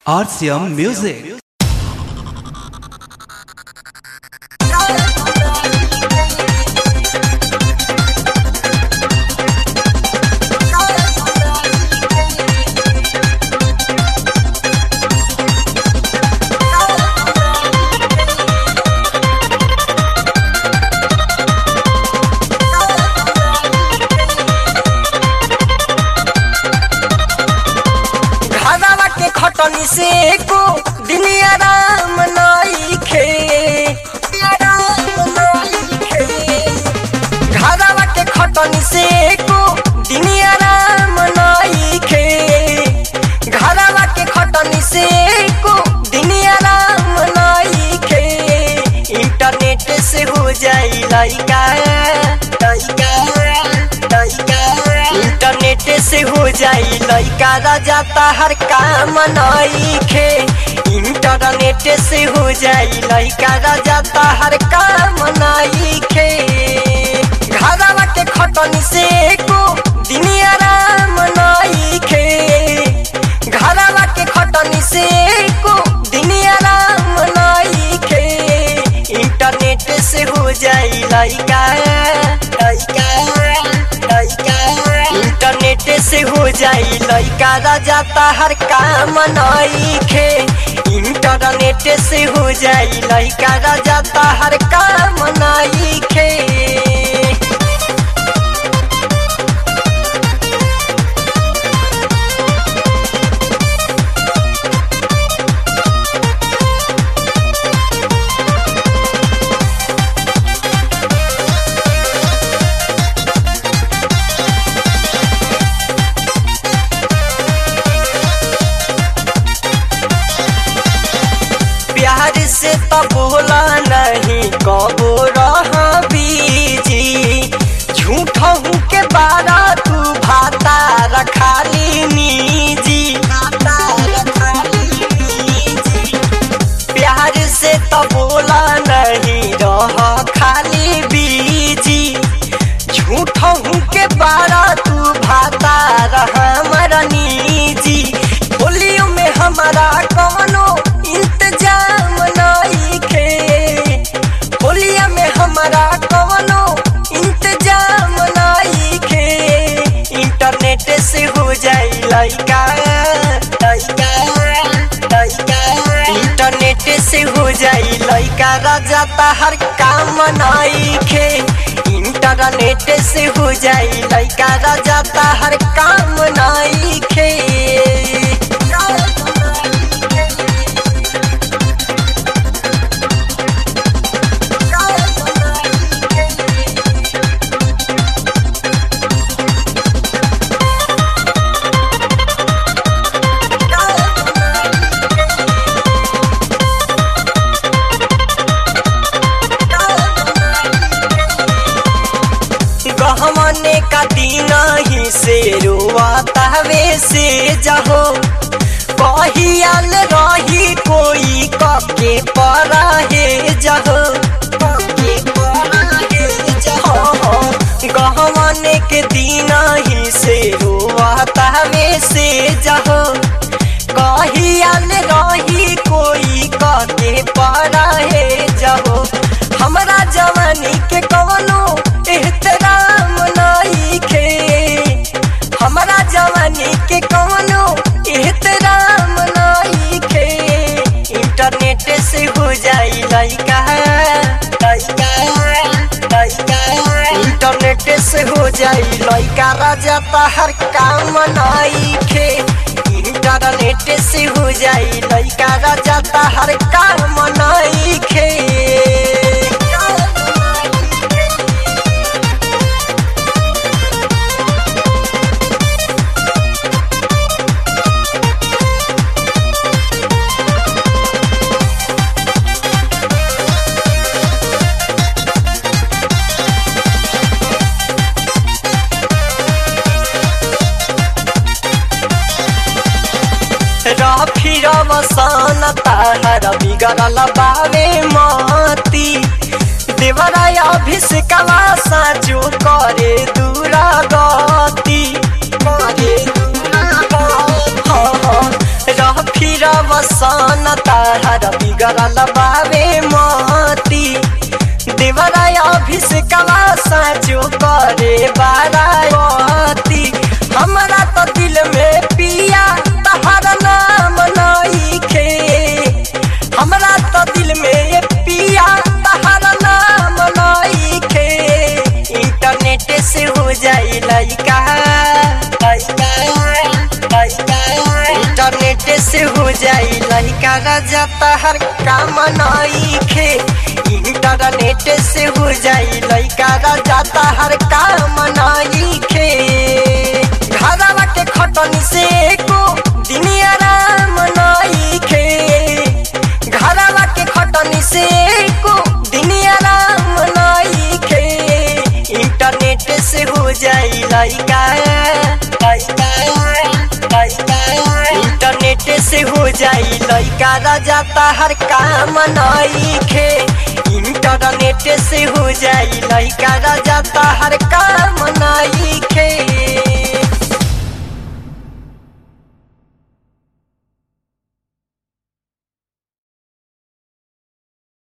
RCM Music. घरवा के खटनी से को दिन आराम नइखे आराम नइखे घरवा के खटनी से को दिन आराम नइखे घरवा के खटनी से को दिन आराम नइखे इंटरनेट से हो जाई लइका लइका लइका इंटरनेट से हो जाई लइका राजा हर काम नइखे इंटरनेट से हो जाई लइका राजा हर काम नइखे घरवा के खटनी से को दिन आराम नइखे घरवा के खटनी से को दिन आराम नइखे इंटरनेट से हो जाई लइका लइका लइका इंटरनेट से हो जाई लइका राजा हर काम नइखे इंटरनेट से हो जाई लइका राजा हर काम नइखे प्यार से तो बोला नहीं कबो रहा बीजी झूठ हूँ के बारा तू भाता रखाली निजी भाता रखाली निजी प्यार से तो बोला नहीं रह खाली बीजी झूठ हूँ के बारा तू भाता रहा निजी होलियो में हमारा कौनो इंतजाम नइखे होलिया में हमारा कौनो इंतजाम नइखे इंटरनेट से हो जाई लइका लइका लइका इंटरनेट से हो जाई लइका राजा हर काम नइखे इंटरनेट से हो जाई लइका राजा हर काम नइखे गहमने का दिन ही से रोआता वे से जहो कहियाल रही कोई कके परा हे जहो कके परा हे जहो गहमने के दिन ही से रोआता वे से जहो कहियाल रही कोई कके परा हे जहो हमरा जवानी के कवनो एहतराम नइखे हमरा जवानी के कवनो एहतराम नइखे इंटरनेट से हो जाई लइका लइका लइका इंटरनेट से हो जाई लइका राजा हर काम नइखे इंटरनेट से हो जाई लइका राजा हर काम नइखे फिर बसन ताहर बिगड़ल बावे मती देवराय अभिषेकवा साचो करे दूरा गति करे दूरा गति। हाँ, हाँ, रह फिरब वसन ताहर बिगड़ल बावे मती देवरा अभिषेकवा साचो करे बाराती हमरा तो दिल में पिया तहर नाम नईखे हमरा तो दिल में पिया तहर नाम नईखे इंटरनेट से हो जाई लइका लइका लइका इंटरनेट से हो जाई लइका राजा तहर काम नईखे इंटरनेट से हो जाई लइका राजा तहर काम नईखे घरवा के खटनी से को दिन आराम नईखे घरवा के खटनी से को दिन आराम नईखे इंटरनेट से हो जाई लइका लइका लइका इंटरनेट से हो जाई लइका राजा तहर काम नईखे इंटरनेट से हो जाई लइका राजा